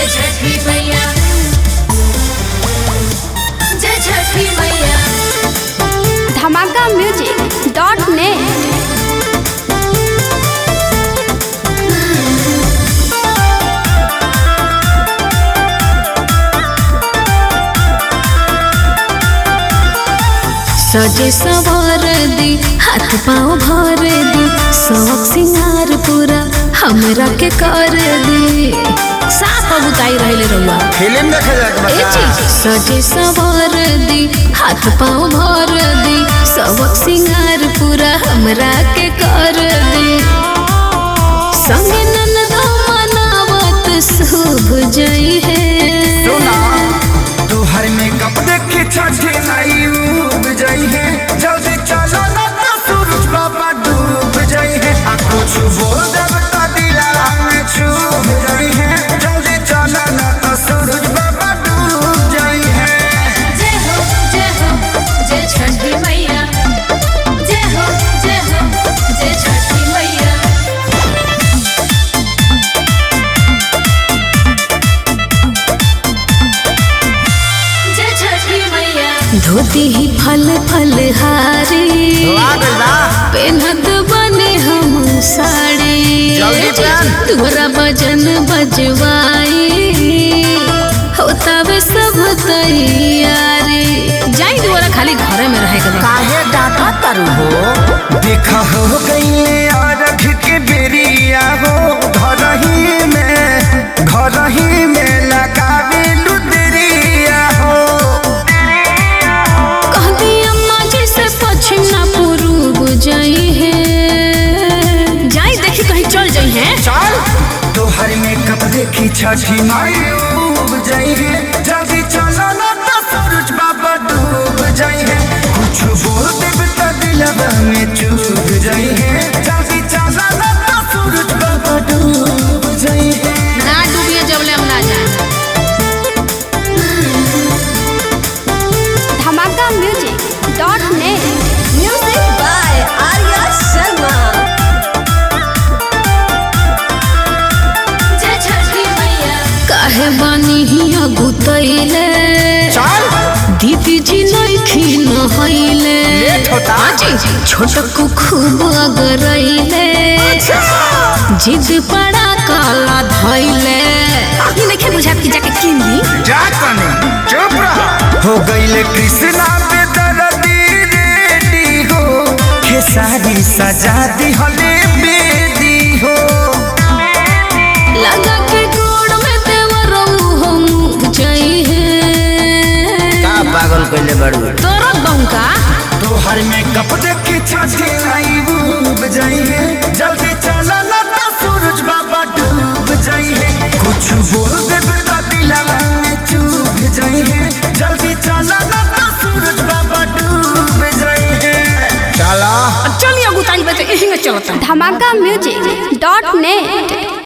जय छठी मैया जय छठी मैया धमाका म्यूजिक डॉट नेट सजे सवार दी हाथ पाँव भर दी शौक सिंगार पूरा हमरा के कर दी साफ बुताई रहले रहुआ फिल्म देखे जाके ए चीज सजे सवार दी हाथ पाँव भर दी शौक सिंगार पूरा हमरा के कर दी संगे ननदा मनावत शुभ जई है सुना तुहर मेकअप देखे छठे नाई उब जाई है जल्दी चलो ना तो सूरज बाबा डूब जाई है आ कुछ बोल देब तो दिला में छूब जाई है जल्दी चलो ना तो सूरज बाबा डूब जाई है जय हो जय हो जय छठी मैया जय हो जय हो जय छठी मैया जय छठी मैया धोती ही फल फल हारी पेनत बने हम साड़ी जल्दी पहन। तोरा भजन बजवाई होता वे सब तैयारी जाई दोबारा खाली घरे में रहे के बा। काहे डाटा तारू हो देखा हो गई अरघ के बेरिया हो घर ही में घर ही में लगावे लुदरिया हो कहती अम्मा जी से पश्चिम ना पूर्व जाई है जाई देखी कहीं चल जाई है चल तोहर मेकअप देखी छठी माई डूब जाई है जल्दी चलो ना तो सूरज बाबा डूब जाई है कुछ बोल देब तो दिलवा में चूब जाई है जल्दी चलो ना तो सूरज बाबा डूब जाई है ना डूबिए जबले हम ना जाए Dhamaka music dot net music by Arya Sharma जय छठी मैया काहे बानी हिया गुतैले चल दीदी जी नइखी नहैले लेट होता। जी छोटकू खूब अगरैले जिद पड़ा काला धैले अभी नइखे बुझात कि जाके किन दी जा तनी चुप रह हो गईले कृष्णा पे दर्दी रेडी हो खेसारी सजा दी हले बेदी हो लगा के गोड़ में देवरऊ हम जई है का पागल कैले बड़ू तोरा बंका तोहर में कप देखे छठे आई डूब जाई है जल्दी चला ना तो सूरज बाबा डूब जाई है कुछ बोल दे तो दिलवा में चूब जाई है जल्दी चला ना तो सूरज बाबा डूब जाई है चला चलिए गुताई बचे यही में चलता धमाका म्यूजिक डॉट नेट